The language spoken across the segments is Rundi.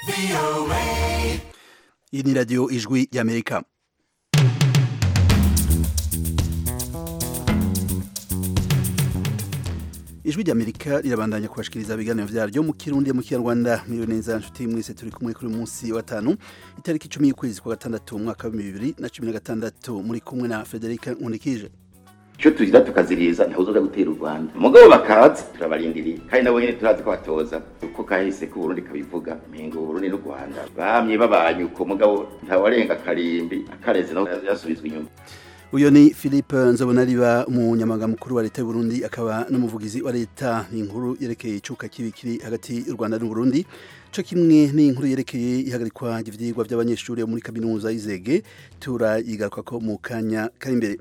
iyi ni radiyo ijwi y'amerika ijwi ry'amerika rirabandanya kubashikiriza ibiganiro vyaryo mu kirundi mu kinyarwanda miriwe neza nshuti mwese turi kumwe kuri munsi wa tanu itariki icumi y'ukwezi kwa gatandatu umwaka wa bibiri na cumi na gatandatu muri kumwe na frederica nkundikije icyo tugira tukaziriza ntabuzoza gutera u rwanda umugabo bakaza turabarindiriye kandi nabo nyine turazi ko batoza uko kahise ko uburundi kabivuga mpinga uburundi n'u rwanda bamye babanye uko mugabo ntawarenga akarimbi akareze naho yasubizwa inyuma uyu ni philippe nzobonariba umunyamabanga mukuru wa leta y'uburundi akaba n'umuvugizi wa leta ni inkuru yerekeye icuka kibi kiri hagati y'u rwanda n'uburundi co kimwe n'inkuru yerekeye ihagarikwa ry'ivyigwa vy'abanyeshuri bo muri kaminuza y'izege turayigarukako mu kanya kari imbere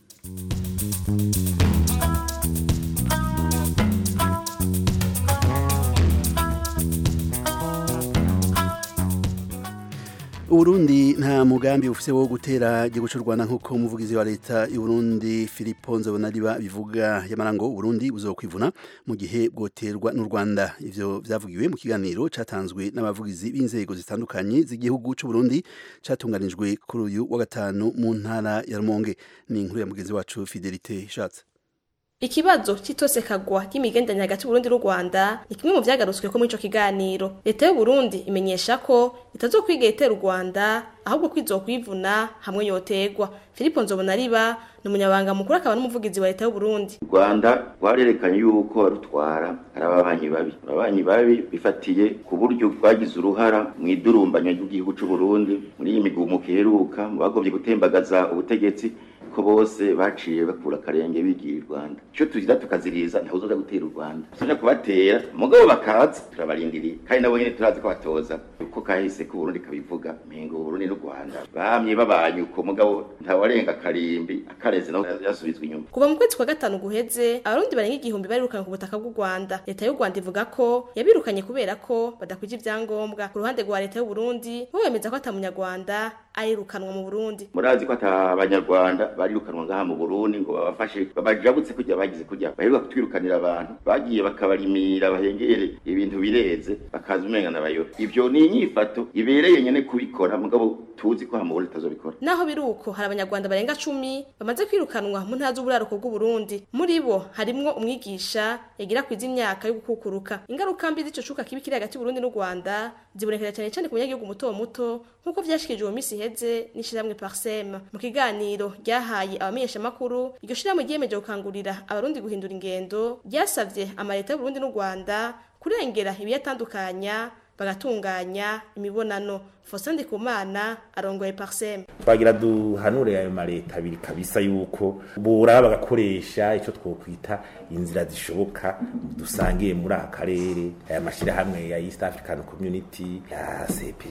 Uburundi nta mugambi ufise wo gutera igihugu cy'u Rwanda nk'uko umuvugizi wa leta y'Uburundi Filippo Nzobonariba bivuga yamara ngo Uburundi buzokwivuna mu gihe bwoterwa n'u Rwanda ivyo vyavugiwe mu kiganiro catanzwe n'abavugizi b'inzego zitandukanye z'igihugu cy'u Burundi catunganijwe kuri uyu wa gatanu mu ntara ya Rumonge ni inkuru ya mugenzi wacu Fidelite Shatse Ikibazo c'itosekagwa ry'imigenderanire hagati y'Uburundi n'u Rwanda ni kimwe mu vyagarutsweko muri ico kiganiro. Leta y'u Burundi imenyesha ko itazokwiga itera u Rwanda ahubwo kwizokwivuna hamwe yotegwa. Filipo Nzobonariba ni umunyabanga mukuru akaba n'umuvugizi wa leta y'u Burundi. u rwanda rwarerekanye yuko barutwara ari ababanyi babi ababanyi babi bifatiye ku buryo rwagize uruhara mu idurumbanya ry'igihugu c'u Burundi muri iyi migumuko iheruka mu bagombye gutembagaza ubutegetsi ko bose baciye bakura akarenge bigiye i Rwanda icyo tugira tukaziriza ntabuzoza gutera u Rwanda tuja kubatera mugabo bakaza turabarindiriye kandi nabo nyene turazi ko batoza uko kahise ko Burundi kabivuga mpinga Burundi n'u Rwanda bamye babanye uko mugabo ntawarenga akarimbi akareze naho yasubizwa inyuma Kuva mu kwezi kwa gatanu guheze abarundi barenga igihumbi barirukanye ku butaka bw'u Rwanda. Leta y'u Rwanda ivuga ko yabirukanye kubera ko badakwije ivyangombwa. Ku ruhande rwa leta y'u Burundi bo bemeza ko ata munyarwanda arirukanwa mu Burundi. murazi ko ata abanyarwanda barirukanwa ngaha mu Burundi ngo babafashe babajabutse kujya bagize kujya baheruka kutwirukanira abantu bagiye bakabarimira bahengere ibintu bireze bakaza umenga n'abayora ivyo ni inyifato ibereye nyene kubikora mugabo tuzi ko hamubona itazobikora Naho biri uko hari abanyarwanda barenga cumi bamaze kwirukanwa mu ntara z'uburaruko bw'u Burundi. Muri bo harimwo umwigisha yagira kwiza imyaka yo gukukuruka. Ingaruka mbi z'ico cuka kibi kiri hagati y'u Burundi n'u Rwanda zibonekera cyane cyane ku banyagihugu muto muto nk'uko vyashikirijwe mu misi iheze n'ishirahamwe Parsem. Mu kiganiro ryahaye abamenyeshamakuru iryo shirahamwe ryiyemeje gukangurira abarundi guhindura ingendo ryasavye amaleta y'u Burundi n'u Rwanda kurengera ibiyatandukanya bagatunganya imibonano Faustin Ndikumana arongoye Parsem. twagira duhanure ayo maleta abiri kabisa yuko buraba bagakoresha icyo twokwita inzira zishoboka dusangiye muri aka karere aya mashyirahamwe ya East African Community ya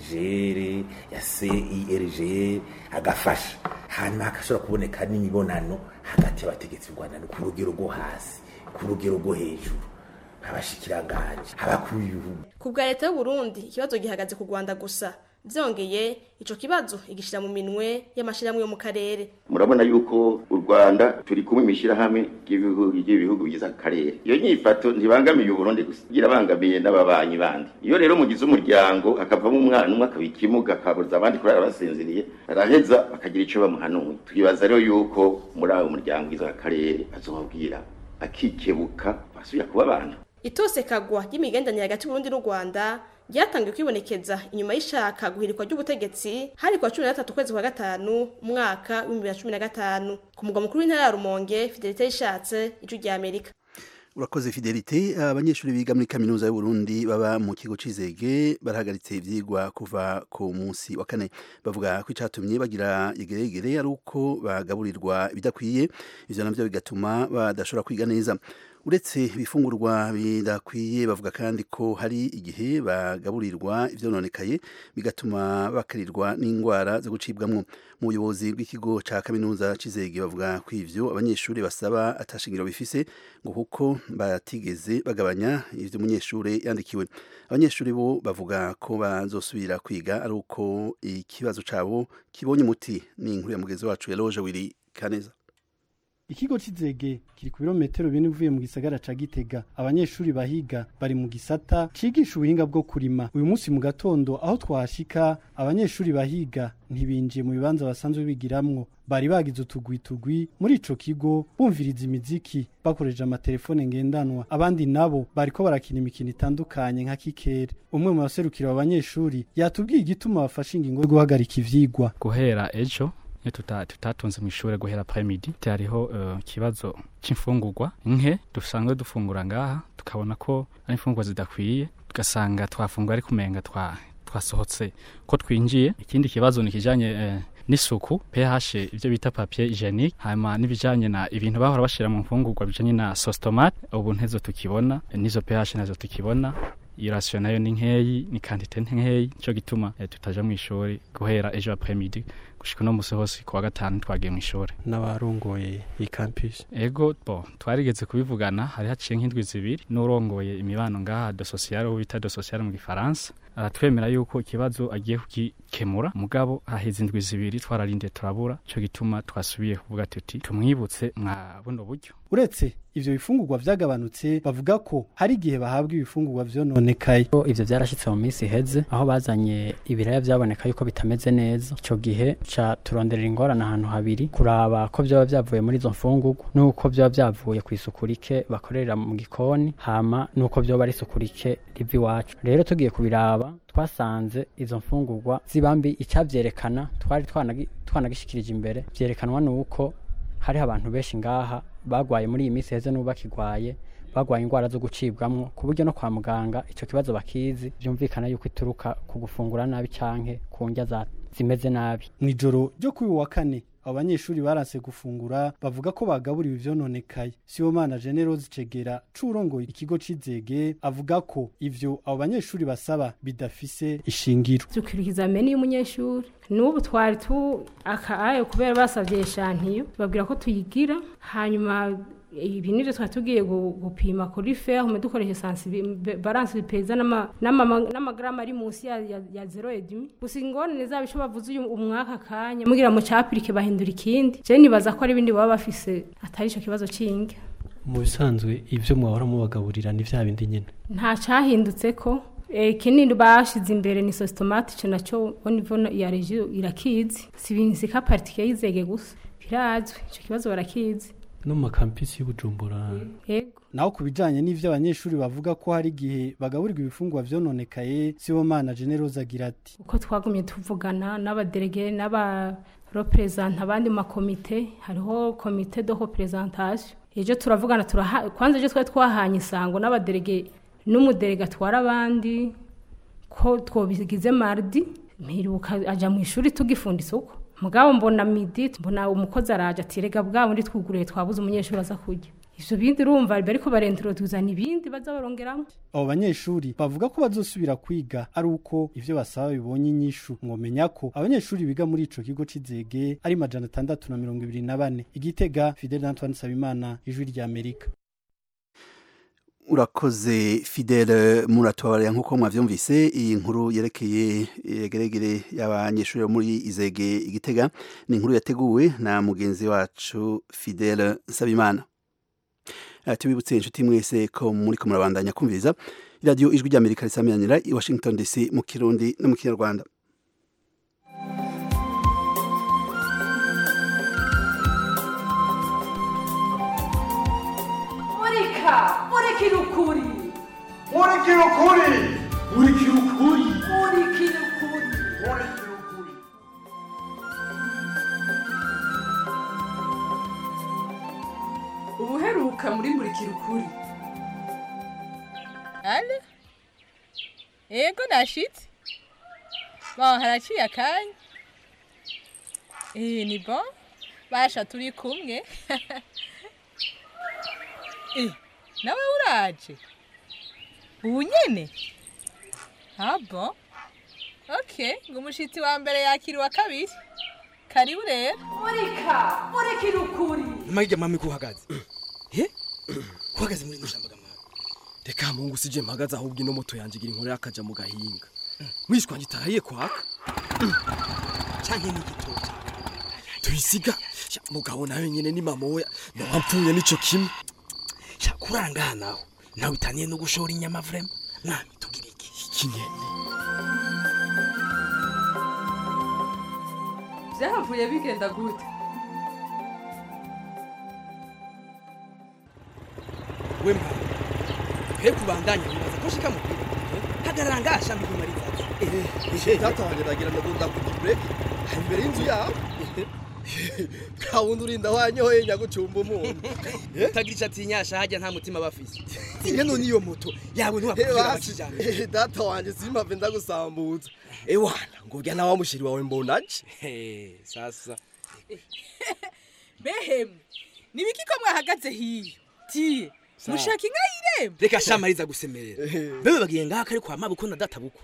CPGR ya CIRG agafasha hanyuma hakashobora kuboneka n'imibonano hagati y'abategetsi b'u Rwanda no ku rugero rwo hasi ku rugero rwo hejuru abashikiranganje abakuru b'ibihugu Ku bwa leta y'u Burundi ikibazo gihagaze ku Rwanda gusa. Vyongeye ico kibazo igishira mu minwe y'amashirahamwe yo mu karere. murabona yuko u Rwanda turi kumwe imishirahamwe ry'ibihugu ry'ibihugu bigize akarere iyo nyifato ntibangamiye uburundi gusa irabangamiye n'ababanyi bandi iyo rero mugize umuryango hakavamo umwana umwe akaba ikimuga akabuza abandi kurara basinziriye araheza bakagira ico bamuhanuye twibaza rero yuko muri abo muryango ugize akarere azobabwira akikebuka basubira kuba abantu Itosekagwa ry'imigenderanire hagati y'Uburundi n'u Rwanda ryatangiye kwibonekeza inyuma y'ishaka guhirikwa ry'ubutegetsi hari kwa 13 kwezi kwa gatanu umwaka wa 2015 ku mugwa mukuru w'intara ya Rumonge Fidelite yishatse ijwi rya Amerika. urakoze fidelite abanyeshuri biga muri kaminuza y'uburundi baba mu kigo c'izege barahagaritse ivyigwa kuva ku munsi wa kane bavuga ko icatumye bagira igeregere ari uko bagaburirwa ibidakwiye ivyo navyo bigatuma badashobora kwiga neza uretse ibifungurwa bidakwiye bavuga kandi ko hari igihe bagaburirwa ivyononekaye bigatuma bakarirwa n'indwara zo gucibwamwo mu buyobozi bw'ikigo ca kaminuza c'izege bavuga ko ivyo abanyeshuri basaba atashingiro bifise ngo kuko batigeze bagabanya ivyo umunyeshuri yandikiwe abanyeshuri bo bavuga ko bazosubira kwiga ari uko ikibazo cabo kibonye umuti ni inkuru ya mugenzi wacu ya loje wiri kaneza ikigo c'izege kiri ku birometero bine uvuye mu gisagara ca gitega abanyeshuri bahiga bari mu gisata cigisha ubuhinga bwo kurima uyu munsi mu gatondo aho twahashika abanyeshuri bahiga ntibinjiye mu bibanza basanzwe bigiramwo bari bagize utugwi tugwi muri ico kigo bumviriza imiziki bakoresheje amatelefone ngendanwa abandi nabo bariko barakina imikino itandukanye nka kikere umwe mu baserukira abo banyeshuri yatubwiye igituma bafashe ingingo yo guhagarika ivyigwa guhera ejo iyo tuta- tutatonze mu ishure guhera premidi hariho eh, ikibazo c'imfungurwa nke dusanzwe dufungura ngaha tukabona ko ari imfungurwa zidakwiye tugasanga twafungura ariko umenga twa twasohotse ko twinjiye ikindi kibazo ni kijanye eh, n'isuku pH ivyo bita papier hygienique hanyuma n'ibijanye na ibintu bahora bashira mu mfungurwa bijanye na sauce tomate ubu ntezo tukibona eh, n'izo pH nazo tukibona iyo rasiyo nayo ni nkeyi ni kantite nkeyi nico gituma eh, tutaja mu ishuri guhera ejo après-midi gushika uno musi hose kuwa gatanu twagiye mu ishuri n'abarongoye iyi campus ego bo twarigeze kubivugana hari haciye nk'indwi zibiri n'urongoye imibano ngaha de sociale uwo bita de sociale mu gifaransa aratwemera yuko ikibazo agiye kugikemura mugabo haheze indwi zibiri twararinde turabura ico gituma twasubiye kuvuga tuti tumwibutse mwa buno buryo uretse ivyo bifungurwa vyagabanutse bavuga ko hari igihe bahabwa ibifungurwa vyononekaye Ko ivyo vyarashitse mu minsi iheze aho bazanye ibiraya vyaboneka yuko bitameze neza ico gihe ca turonderera ingorane ahantu habiri kuraba ko vyoba vyavuye muri izo mfungurwa nuko vyoba vyavuye ku isuku rike bakorera mu gikoni hama nuko vyoba ari isuku rike riva iwacu rero tugiye kubiraba twasanze izo mfungurwa zibambi icavyerekana twari twanagi- twanagishikirije imbere vyerekanwa nuko hariho abantu benshi ngaha bagwaye muri iyi minsi heze n'ubu bakigwaye bagwaye indwara zo gucibwamwo ku buryo no kwa muganga ico kibazo bakizi vyumvikana yuko ituruka ku gufungura nabi canke ku ndya za- zimeze nabi mw'ijoro ryo kuri uyu wa kane abo banyeshuri baranse gufungura bavuga ko bagaburiwe ivyononekaye sibomana generose cegera c'urongoye ikigo c'izege avuga ko ivyo abo banyeshuri basaba bidafise ishingiro dukurikiza meni y'umunyeshuri n'ubu twari tu akaye kubera basavye shantiyo babwira ko tuyigira hanyuma ibi nivyo twari tugiye gu- gupima kuri fer hume dukoresha sensibi- balance peza n'ama- n'ama- n'amagarama ari munsi ya, ya, ya zero edimi gusa ingorane zabo ico bavuze uyu umwaka kanya mugira mu capirike bahindura ikindi je nibaza ko ari ibindi baba bafise atari ico kibazo c'inge mu bisanzwe ivyo mwahora mubagaburira ni vya bindi nyene nta cyahindutse ko eh, kinini bashize imbere ni sositomate ico naco au niveau ya regio irakizi si ibintu sika partike yizege gusa birazwi ico kibazo barakizi no mu makampisi y'ubujumbura yego naho ku bijanye n'ivyo abanyeshuri bavuga ko hari igihe bagaburirwa ibifungurwa vyononekaye sibomana generose agira ati uko twagumye tuvugana n'abaderege n'abarepresenta abandi mu makomite hariho komite de representation ejo turavugana turaha kwanza ejo twari twahanye isango n'abaderege n'umuderege atwara abandi ko twobigize mardi mperuka aja mu ishuri tugifunda isuku mugabo mbona midi mbona umukozi araje ati rega bwa bundi twuguriye twabuze umunyeshuri aza kurya ivyo bindi urumva bariko barentroduzana ibindi baza barongeramo abo banyeshuri bavuga ko bazosubira kwiga ari uko ivyo basaba bibonye inyishu mwomenya ko abanyeshuri biga muri ico kigo c'izege ari majana atandatu na mirongo ibiri na bane igitega fidel antoine sabimana ijwi rya amerika urakoze fidele muratubabarira nk'uko mwavyumvise iyi nkuru yerekeye yegeregere y'abanyeshuri bo muri izege igitega ni inkuru yateguwe na mugenzi wacu fidele nsabimana Uh, tubibutse inshuti mwese ko muri ko murabandanya kumviriza iradiyo ijwi ry'amerika risamiranira i washington dc mu kirundi no mu kinyarwanda murika murikira ukuri murikira ukuri murikira ukuri murikira ukuri murikira ukuri ubuheruka muri murikira ukuri ale ego nashitse bon haraciye akanya eh ni bon basha turi kumwe eh nawe uraje ubu nyene ah bon okay ngo umushitsi wa mbere yakira uwa kabiri karibu rero murika murikira ukuri Maija mami kuhagaze. He? Kuhagaze muri mushamba gamara. Reka mungu sije mpagaze ahubwo ino moto yanje gira inkore akaja mu gahinga. Mwishwa ngitahiye kwaka. Canke ni gitoki. tuyisiga Sha, mugabo nawe nyene ni mama we nampfuye nico kimwe sha kuranga naho nawe utaniye no gushora inyama vrema nami tugira iki ikinyene byahavuye bigenda gute we mba he kubandanya bibaza ko shika mubwira hagarara ngasha mbimariza data wanjye ndagira ngo ndakuta break hari imbere y'inzu yawe kawundi urinda wanyoye nyagucumba umuntu utagira icyo atinyasha hajya nta mutima bafise tinya none iyo moto yawe ntiwakubwira bakijyana data wanjye simpave ndagusambutsa ewana ngo urya nawe mushiri wawe mbonaje sasa behemwe nibiki ko mwahagaze hiyo tiye mushaka inka y'irembo reka shamariza gusemerera bebe bagiye ngaha kari kwa mabuko na data buko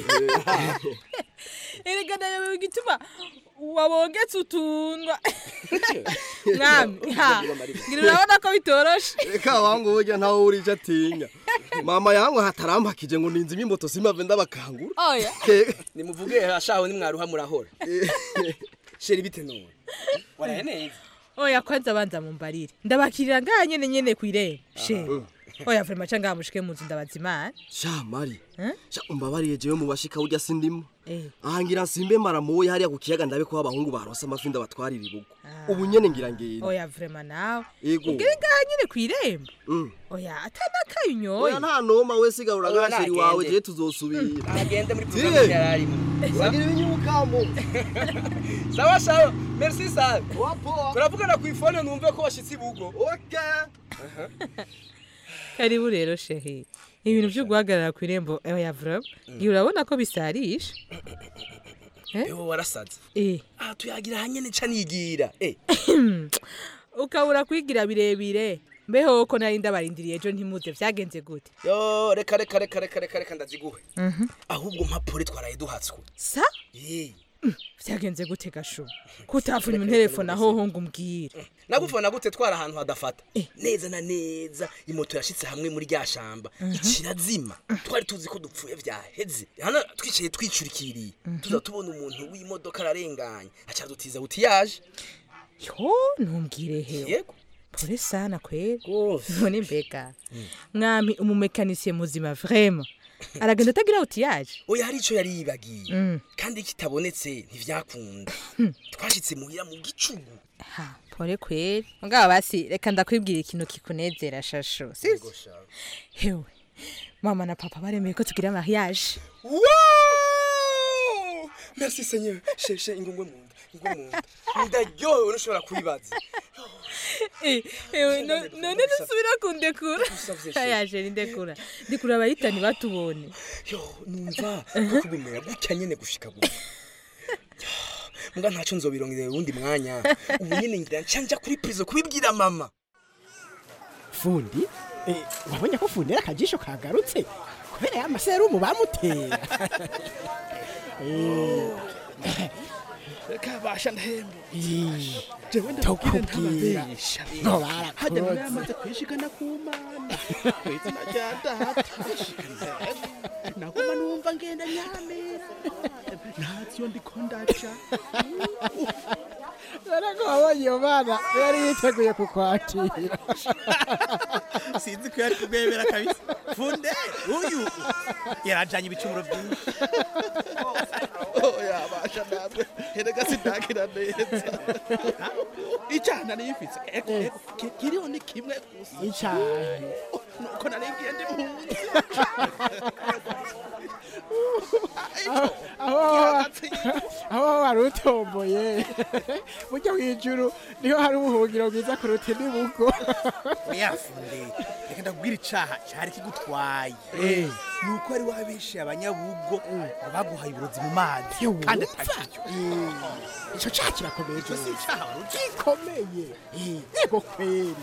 erega nayo igituma wabongetse utundwa mwami ha ngira urabona ko bitoroshe reka wangu burya ntawe uri icyo atinya mama yangu hatarampakije ngo ninzi imimoto simpave ndabakangura oya nimuvuge ashaho nimwaruha murahora sheri bite none waraye neza oya kwanza abanza mumbarire ndabakirira ngaha nyene nyene kw'irembo she oya vrema ca ngaha mushike mu nzu ndabaza imana sha mari sha umbabariye jewe mu bashika urya sindimo Eh. aha ngira nsimbe maramuye hariya ku kiyaga ndabe ko abahungu baronse amafi ndabatwarira ibugo ubu nyene ngira ngenda oya vrema nawe Yego. ubwire ngaha nyene kw'irembo Mm. oya atanakaye unyoye oya nta noma we sigarura Oya, gasheri nagende. wawe jewe tuzosubira agende muri Tiye. programme yararimo uragira ibinyubukamo sawa sawa merci sana turavugana ku ifone numve ko washitse ibugo okay karibu rero shehe ibintu vyo guhagarara kw'irembo oya vrema ngira urabona ko bisarisha ewe warasaze eh aha tuyagira hanyene ca nigira eh ukabura kwigira birebire mbeho ko nari ndabarindiriye ejo ntimuze vyagenze gute yo reka reka reka reka reka reka ndaziguhe Mhm. ahubwo mpapuro twaraye duhatswe sa Eh, vyagenze gute gasho kutavunya interefone ahoho ngo umbwire nagufana gute twara ahantu hadafata neza na neza imoto yashitse hamwe muri rya shamba ikirazima twari tuzi ko dupfuye vyaheze hano twicaye twicurikiriye tuza tubona umuntu w'imodoka ararenganye aca dutiza buti yaje yo ntumbwire hewe yego pole sana kweli none mbega mwami umumekanisiye muzima vrema aragenda atagira uti yaje oya hari ico yari yibagiye Mm. kandi kitabonetse ntivyakunda twashitse muhira mu gicugu ha pole kweli mugabo basi reka ndakwibwira ikintu kikunezera shasho sivyo hewe mama na papa baremeye ko tugira mariage Wow! Merci Seigneur. Sheshe ingungwe mu nda. Ingungwe mu nda. Ndaryohewe nushobora kubibaza. Eh, ewe no- none nusubira kundekura Usavye she. yaje ndekura ndikura abayitani batubone Yo, numva ko kubimera gutya nyene gushika gutya. Mbwa ntaco nzobirongera uwundi mwanya. Ubu nyene ngira nca nja kuri prison kubibwira mama. fundi eh, wabonye ko fundi ari akajisho kagarutse kubera ya maserumu bamutera Eh, kabasha ndahembo eh, jewe Tokubwira. ndababesha ngo hajya barakoze nawe yamaze kwishikana ku mana kwizina rya data naguma numva ngenda nyamera ntavyo ndiko ndaca dore ko wabonye iyo mana yari yiteguye kukwakira sinzi ko yari kubwemera kabisa funde uyu yarajanye ibicumuro byinshi oya basha namwe erega sindagira neza icana niyifitse eko eko ki- kiriho ni kimwe gusa Icahe. nuko naringiye ndi mpunzi aho aho- aho wari utomboye burya w'ijuru niho hari ubuhungiro bwiza kuruta indibugo oya funde reka ndakubwira icaha cari kigutwaye Eh. nuko wari wabeshe abanyabugo ngo baguhaye uburozi mu mazi kandi atabiryo ico caha kirakomeye Ico si icaha wari uzi. gikomeye yego kweri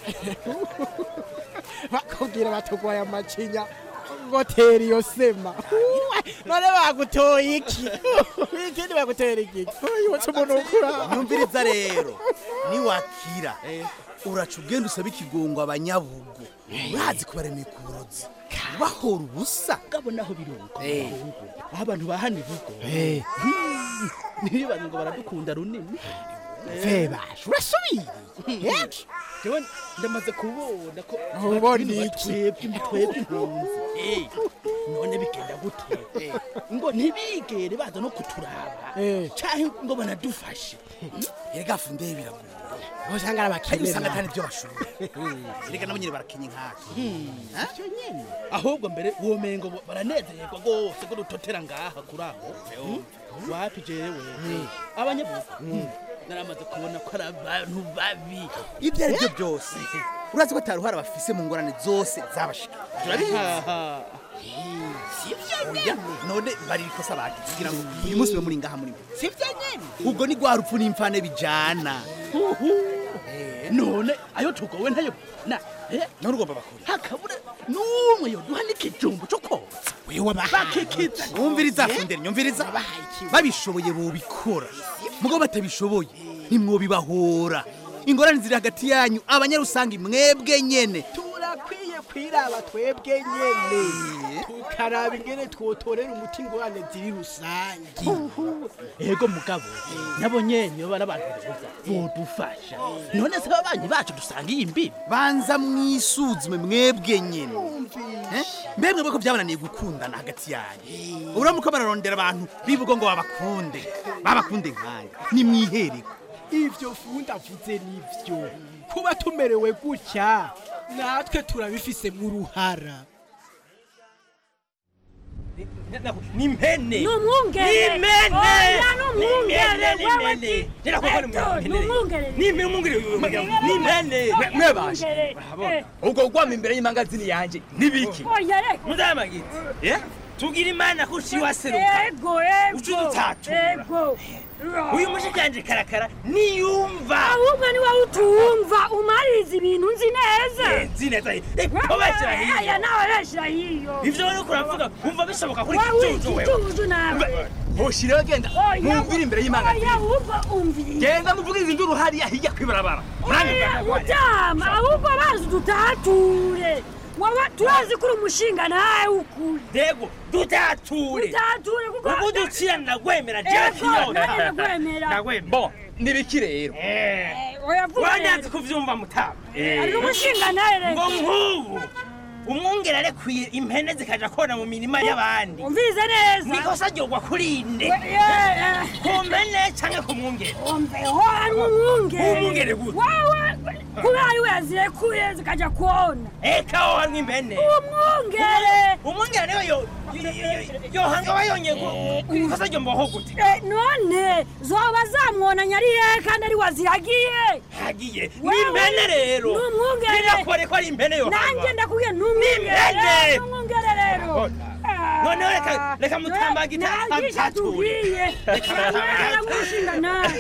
bakubwira batugwaye amacinya ngo tera iyo sema none bagutoye iki ikindi bagutera iki yibutse umuntu ukura nyumviriza rero niwakira uraca ugenda usaba ikigongo abanyabugo urazi ko baremeye ku burozi bahora ubusa ngabo naho biruko aho abantu bahana ibugo ntibibaze ngo baradukunda runini vebasha urasubiriye jewe ndamaze kubona ko Ubona bino iki? batwebwe twebwe impunzi Eh, none bigenda gute ngo ntibigere baza no kuturaba canke ngo banadufashe erega funde biragoye usanga ari abakene Kandi usanga nawe. atari byo bashoboye erega nabo nyene barakenye nkake ahubwo mbere womengo bo- baranezererwa rwose ko dutotera ngaha kuri aho wapi jewe abanyabugu naramaze kubona ko ari abantu babi ibyo ari byo byose urazi ko atari uruhara bafise mu ngorane zose zabashika turabizi Oya, none bari ikosa bagize kugira ngo uyu munsi we muri ngaha muri mwe sivyo nyene ubwo ni rwa rupfu n'imfane bijana none ayo tugowe ntayo na none ugomba bakora hakabura n'umwe yoduha n'ikijumbu cyo kotsa wewe wabahaye bakikiza wumviriza fundere nyumviriza babishoboye bobikora mugabo batabishoboye ntimwobibahora ingorane ziri hagati yanyu abanyarusangi mwebwe nyene turakwiye kwiraba twebwe nyene tukaraba ingene twotorera umuti ingorane ziri rusange ego mugabo nabo nyene baba n'abantu beza bodufasha none se ababanyi bacu dusangiye imbibi banza mwisuzume mwebwe nyene Eh? mbe mwebwe ko byabananiye gukundana hagati yanyu uramuko bararondera abantu bibugo ngo babakunde babakunde nkanya nimwihereko ivyo funda avuze nivyo kuba tumerewe gutya natwe turabifise mu ruhara ni impene Ni umwungere. ni impene Oya, ni umwungere. Ni Wewe impene ti- Ndera kuko ni Eto, ni umwungere. ni impene umwungere ni impene Oya, mwebashe umwungere. Eh. ubwo gwama imbere y'imangazini yanje nibiki Oya, reka. muzamagiti eh tugira imana ko uciwaseruka Ego, ego. uca udutatura Ego. uyu mushikanje karakara niyumva ahubwo ni wowe utumva umaririza ibintu nzi neza nzi neza ko bashyira hiyo aya nawe beshyira hiyo ivyo rero kuravuga wumva bishoboka kuri wowe kijuju wewe ikijuju nawe hoshiraho genda mwumvire imbere y'imangazini oya ahubwo umviriza genda muvugiriza induru hariya hirya kwibarabara oya mutama ahubwo bazi dutature wowe turazi kuri umushinga nawe ukuri dego dutature dutature kuko ubu ducira ndagwemera jewe Ego, kiyota nanjye ndagwemera. ndagwemera bo nibiki rero oya vuga wanyanze rero. kuvyumva mutama ari n'umushinga nawe rero ngo nk'ubu umwungere arekuye impene zikaja kona mu mirima y'abandi umvirize neza nikosa ryogwa kuri nde Eh, ku mpene canke ku mwungere umveho ari umwungere Umwungere gute? wowe kubera ari we yazirekuye zikajya kona eka wo hamwe impene umwungere umwungere niwe yo yo- yo- yo- yohanga wayonye ikosa ryo mboho gute Eh, none zoba zamwonanya ari hehe kandi ari waziragiye hagiye ni Wewe, impene rero ni umwungere. birakore ko ari impene yohanga nanjye ndakubwiye ni umwungere Impene. ni umwungere rero noneho reka reka mutambagita nagisha tubwiye namushinga nawe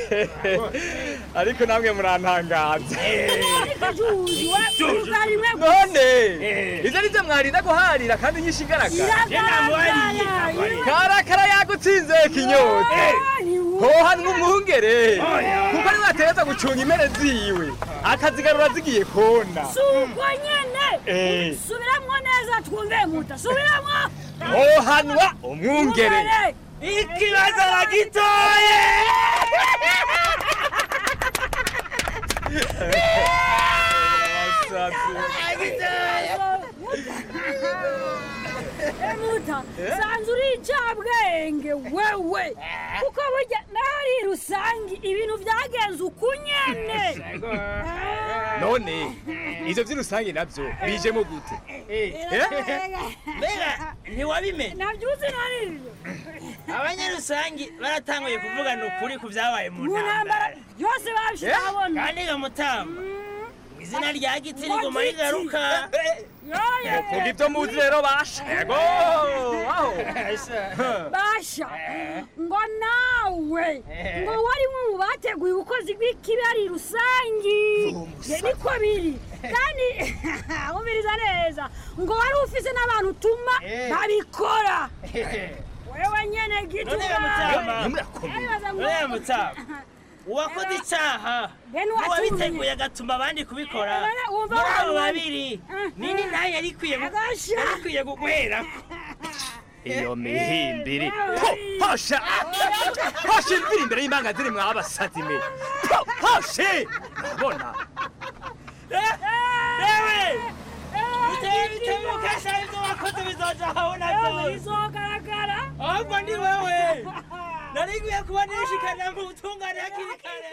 ariko namwe murantangaza juju we ugari mwe none ivyo nivyo mwarinda guharira kandi nyinshi igaragara iragaragara karakara yagutsinze kinyote hoha n'umwungere kuko ari wateza gucunga impene ziwe akazigarura zigiye kona si uko nyene Eh. subiramwo neza twumve muta subiramwo hohanwa umwungere ikibazo bagitoye muta sanze uri icabwenge wewe kuko burya nari rusangi ibintu vyagenze uku nyene none ivyo vy'urusange navyo bijemo gute mbega ntiwabimenye navyuzi narivyo abanyarusangi baratanguye kuvugana ukuri ku vyabaye mu mu ntambara ntambara yose babishira habona kandi gamutamba izina rya giti rigoma rigaruka vuga ivyo muzi rero basha yego aho basha ngo nawe ngo wari mu bateguye ubukozi bw'ikibi ari rusangi Ye, niko biri kandi umviriza neza ngo wari ufise n'abantu utuma babikora wewe nyene giti none gamutamba none gamutamba uwakoze icaha Bene uwatumye. uwabiteguye agatuma abandi kubikora Eh, bene, wumva muri abo wabibona. babiri nini nayo yarikwiye yarikwiye guhwerako iyo mihimbiri Ho, hosha hosha imvira imbere y'imanga ziri mwabasazi me hose bona ewe biteye bitebuka sha ibyo wakoze bizoja habona byose bizogaragara ahubwo ni wewe nari nkwiye kuba nishikana mu butungane hakiri kare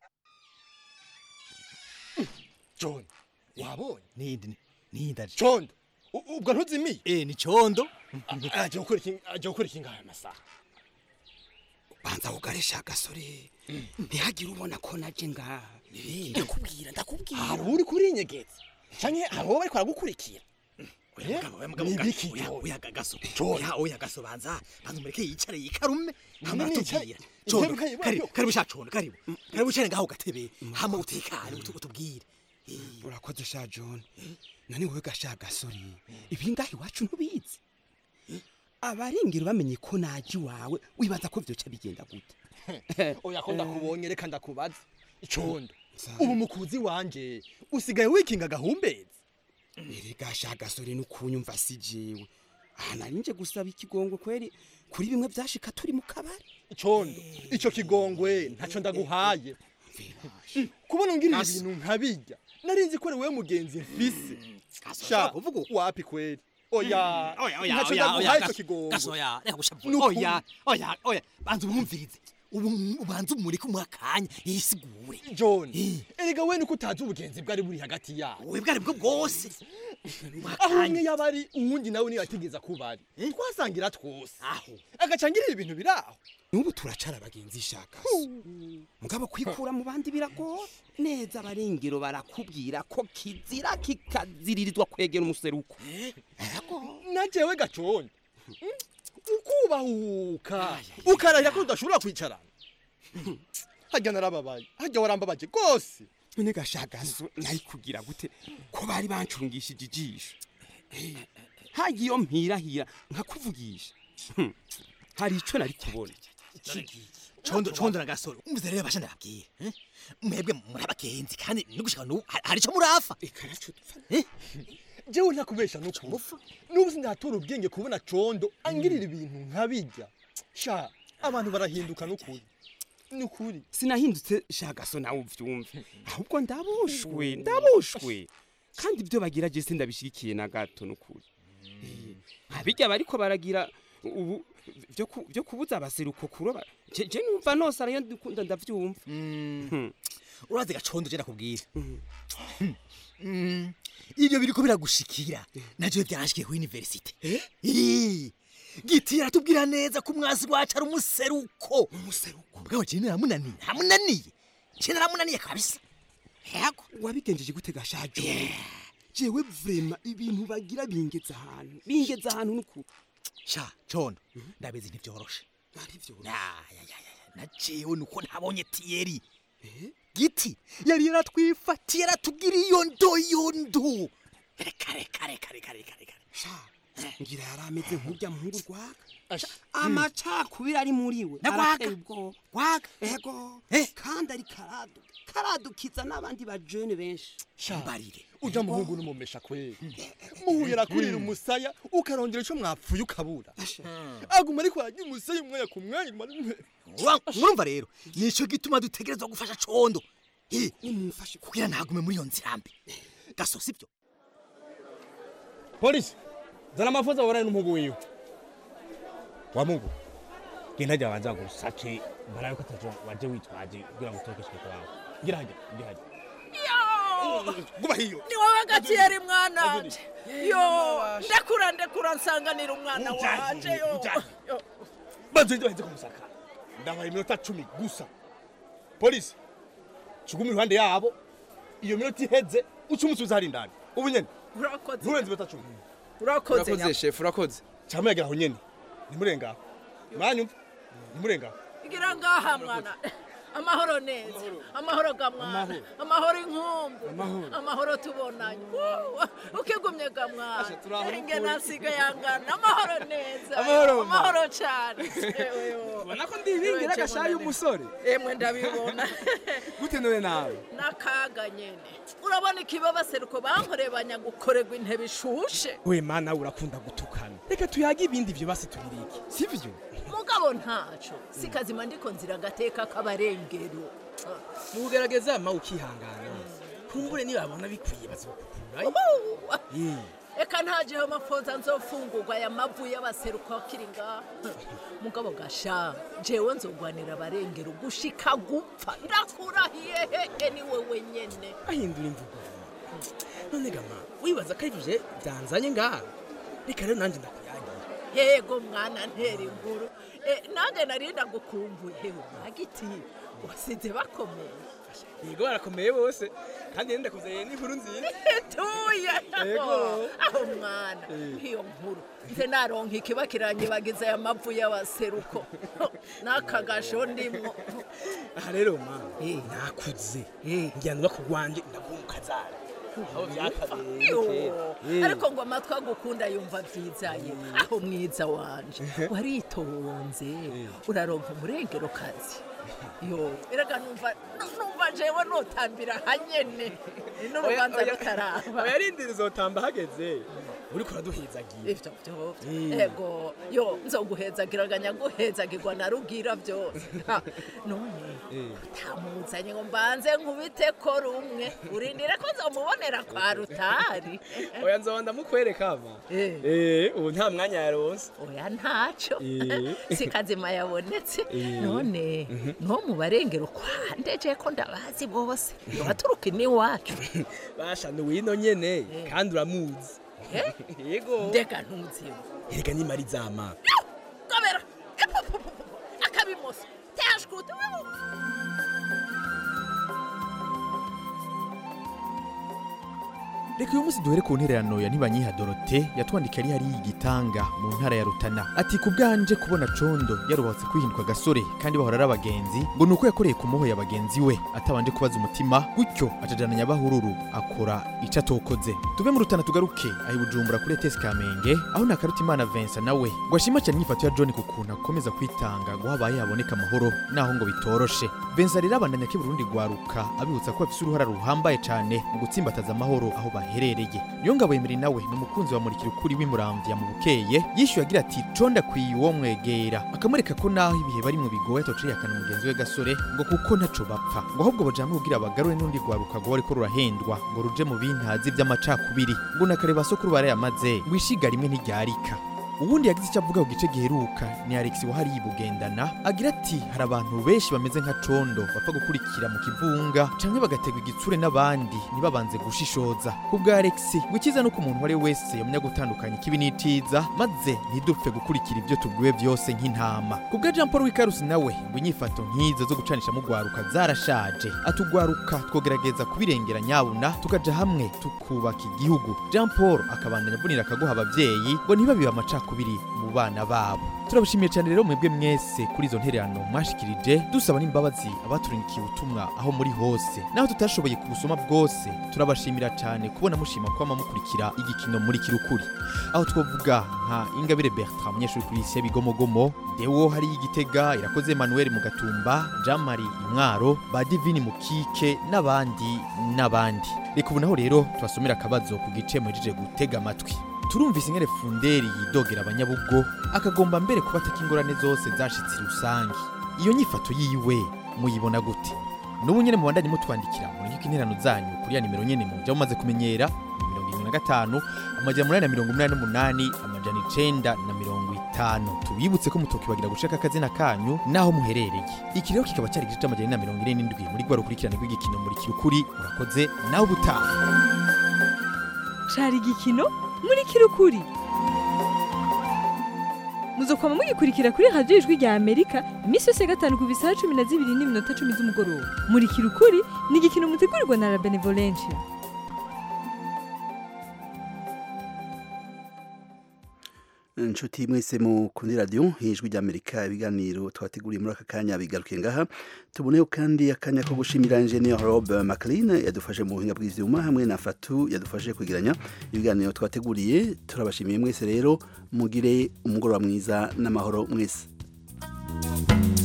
john wabonye nindi ninda condo u- ubwo ntuzimiye eh ni condo aje gukora iki aje gukora iki ngaha amasaha banza ugaresha agasore ntihagire ubona ko naje ngaha ndakubwira ndakubwira hari uri kurinyegeza canke hari uwo bariko baragukurikira nibiki oya gaso oya oya gaso banza banza umureke yicare yikarume hama Nini yicaye? atubwira condo Intebe ukayibona karibu yo? karibu sha condo karibu karibu ucare ngaho gatebe hama utekane utu- utubwire urakoze sha john nani wowe gasha agasore ibi ngaha iwacu ntubizi abaringira bamenye ko naje iwawe wibaza ko vyoca bigenda gute oya ko ndakubonye reka ndakubaza icondo ubu mukuzi wanje usigaye wikinga gahumbezi erega sha agasore nukunyumva si jewe aha nari nje gusaba ikigongo kweri kuri bimwe vyashika turi mu kabari icondo ico kigongwe ntaco ndaguhaye kubona ngirira ibintu nkabijya narinzi ko ari wewe mugenzi mfise sha wapi kweri oya oya oya ntaco oya oya ndaguhaye ico gaso kigongwe gaso oya reka gushavura Nukuri. oya oya oya banza umwumvirize ubu ubanza umureke umwakanya yisigure john erega we nuko utazi ubugenzi bwari buri hagati yabo we bwari bwo bwose aho umwe yaba ari uwundi nawe niyo atigeza kuba ari twasangira twose aho agacangirira ibintu biri aho n'ubu turacara abagenzi shaka mugabo kwikura mu bandi biragora neza abarengero barakubwira ko kizira kikaziririzwa kwegera umuseruko na jewe gacondo ukubahuka ukarahira ko udashobora kwicarana hajya narababaye hajya warambabaje rwose none gashagazo nari kugira gute ko bari bancungishije ijisho hagiye iyo mpirahira nkakuvugisha Hmm. hari ico nari kubona condo condo na gasoro umvize rero basha ndababwira eh? mwebwe muri abagenzi kandi no gushika n'ubu hari- hari ico murafa jewe ntakubesha n'ukuri n'ubu sindatura ubwenge kubona condo angirira ibintu nkabijya sha abantu barahinduka n'ukuri n'ukuri sinahindutse shagaso nawe uvyumve ahubwo ndabushwe ndabushwe kandi ibyo bagira je sindabishigikiye na gato n'ukuri abijya bariko baragira ubu vyo ku- vyo kubuza abaseruko kuroba je je numva nose arayo ndikunda ndavyumva urazi gacondo je ndakubwira Mm, ivyo biriko biragushikira navyo vyanshikiye ku universite Eh, giti aratubwira neza ko umwasi wacu ari umuseruko umuseruko bwawe je naramunaniye naramunaniye je naramunaniye kabisa yego wabigenjeje gute gashajo jewe vrema ibintu bagira bingeza ahantu bingeza ahantu n'ukuri sha condo ndabizi ntivyoroshe na jewe nuko ntabonye tiyeri giti yari yaratwifatiye aratubwira iyo ndo iyo ndo reka reka reka reka reka reka ngira yari ameze nk'urya muhungu rwaga amacakubiri ari muri we Na Rwaga? arateye ubwoba rwaga ego kandi ari karadu karadukiza n'abandi bajene benshi mbarire uja muhungu n'umumesha kweli muhuye arakurira umusaya ukarongera ico mwapfuye ukabura aguma ariko arajya umusaya umwanya ku mwanya umara umwe murumva rero nico gituma dutegerezwa gufasha condo Eh, kugira ntagume muri iyo nzira mbi gaso sibyo polisi zana amafuza warane n'umugu wiwe wa mugu genda jya banza gusake mbaraye ko ataje waje witwaje kugira ngo utekeshwe kwawe gira hajya gira hajya guba hiyo ni wowe gatiyeri mwana wanje yo ndekura ndekura nsanganira umwana wanje yo yo banze ndo henze kumusaka ndabaye iminota cumi gusa polisi chugumi iruhande yabo iyo minota iheze uca umusubiza hari indani ubu nyene urakoze nturenze iminota cumi urakoze nyako. shefu urakoze cyangwa yagera aho nyene nimurengaho mwanyumva nimurengaho igira ngaha mwana amahoro neza amahoro ga mwana amahoro inkumbu amahoro tubonanye Woo, ukigumye ga mwana inge nasiga yangana amahoro neza Amahoro, mama. amahoro cyane ubona ko ndibingira agashayi umusore emwe ndabibona gute none nawe n'akaga nyene urabona ikibabaseruko bankoreye banyagukorerwa intebe ishushe we mana urakunda gutukana reka tuyage ibindi byo basi tubirike sivyo mugabo ntaco sikazima ndiko nzira agateka k'abarengera barengero mugerageza ma ukihangana kumbure nibabona bikwiye bazokukurayo eka ntajeho amafoza nzofungurwa aya mavu y'abaseruko akiri ngaha mugabo gasha jewe nzogwanira abarengero gushika gupfa ndakurahiye hehe ni wewe nyene ahindura imvugo none gama wibaza ko arivyo byanzanye ngaha reka rero nanjye ndakuyagira yego mwana ntera inkuru Eh, nanjye narinda gukumbuye hewe mwagiti wasize bakomeye yego barakomeye bose kandi nenda kuzeye n'inkuru nziza tuye Yego. aho mwana iyo nkuru nze naronka ikiba kiranyibagiza aya mavu y'abaseruko n'aka gasho ndimwo aha rero ma nakuze ngira ngo bakugwanje ndaguha ukazara aho byakabereye Yo, kera. ariko ngo amatwi agukunda yumva byizaye aho mwiza wanje waritonze uraronka umurengero kazi yo erega numva nu- numva jewe notambira hanyene n'urubanza Oya, oya, rutaraba oya rindira uzotamba hageze uriko uraduhezagiye ivyo vyose Eh. ego yo nzoguhezagiraganya guhezagirwa na rugira byose Ha, none utamuzanye ngo mbanze nkubite ko rumwe urindire ko nzomubonera kwa rutari oya nzoba ndamukwereka ama eh ubu nta mwanya yaronse oya ntaco Eh. si kazima yabonetse Eh. none no mu barengero kwandeje ko ndabazi bose waturuka iwacu basha ni wino nyene kandi uramuzi yego ndeka ntuziwe erega ni mari zama gobera akabimoso tashkuta reka uyu munsi duhere ku ntererano ya ntibanyiha dorote yatwandikiye ari hariya igitanga mu ntara ya rutana ati ku bwanje kubona condo yarubatse kwihinduka agasore kandi bahora ari abagenzi ngo ni uko yakoreye ku moho ya bagenzi we atabanje kubaza umutima gutyo acajana nyabahururu akora ico atokoze tuve mu rutana tugaruke aho i bujumbura kuri etesi kamenge aho nakaruta imana vincent nawe ngo ashima cyane inyifato ya john ku kuntu akomeza kwitanga ngo habaye haboneka amahoro naho ngo bitoroshe vincent rero abandanya ko burundi rwaruka abibutsa ko bafise uruhara ruhambaye cyane mu gutsimbataza amahoro aho baherereye niyo ngabo yemeri nawe ni umukunzi wa murikira ukuri w'imuramvya mu bukeye yishyuye agira ati conda akwiye uwo mwegera akamwereka ko naho ibihe bari mu bigoye atociye akana mugenzi we gasore ngo kuko ntaco bapfa ngo ahubwo bajamwe kugira bagarure n'undi rwaruka ngo ariko rurahendwa ngo ruje mu bintazi vy'amacakubiri ngo nakareba sokuru barayamaze ngo ishiga rimwe ntiryarika ubundi yagize icyo avuga ku gice giheruka ni alex wahari yibugendana agira ati hari abantu benshi bameze nka condo bapfa gukurikira mu kivunga canke bagategwa igitsure n'abandi ntibabanze gushishoza ku bwa alex ngo icyiza nuko umuntu uwo ari we wese yamenya gutandukanya ikibi n'iciza maze ntidupfe gukurikira ibyo tubwiwe byose nk'intama ku bwa jean paul wikarusi nawe ngo inyifato nk'izo zo gucanisha mu rwaruka zarashaje atugwaruka twogerageza kubirengera nyabuna tukaja hamwe tukubaka igihugu jean paul akabandanya avunira akaguha abavyeyi ngo ntibabibe amacakubiri mu bana babo turabashimiye cyane rero mwebwe mwese kuri izo ntererano mwashikirije dusaba n'imbabazi abaturindikiye ubutumwa aho muri hose naho tutashoboye kubusoma bwose turabashimira cyane kubona mushima kwama mukurikira igikino muri kirukuri aho twovuga nka ingabire bertrand umunyeshuri kuri isi bigomogomo dewo hari igitega irakoze emmanuel mu gatumba jean marie imwaro ba divini mukike n'abandi n'abandi reka ubu naho rero tubasomera akabazo ku gice muhejeje gutega amatwi turumvise ingene funderi yidogera abanyabugo akagomba mbere kubateka ingorane zose zashitse rusange iyo nyifato yiwe muyibona gute n'ubu nyene mubandanye mutwandikira muriko interano zanyu kuri ya nimero nyene muja mumaze kumenyera ni mirongo irindwi na gatanu amajana umunani na mirongo umunani n'umunani amajana icenda na mirongo itanu tubibutse ko mutokibagira gushaka akazina kanyu n'aho muherereye iki rero kikaba cyari igice c'amajana ane na mirongo ine n'indwi muri rwa rukurikirane rw'igikino muri kirukuri urakoze nawe ubutaha cari igikino muri kirukuri muzokwama mugikurikira kuri radiyo ijwi rya amerika iminsi yose ya gatanu ku bisaha cumi na zibiri n'iminota cumi z'umugoroba muri kirukuri ni igikino mutegurirwa na la benevolencia inshuti mwese mukundi radiyo ijwi ry'amerika ibiganiro twateguriye muri aka kanya bigaruke ngaha tuboneho kandi akanya ko gushimira engineer rob maclean yadufashe mu buhinga bw'ivyuma hamwe na fatu yadufashe kwegeranya ibiganiro twateguriye turabashimiye mwese rero mugire umugoroba mwiza n'amahoro mwese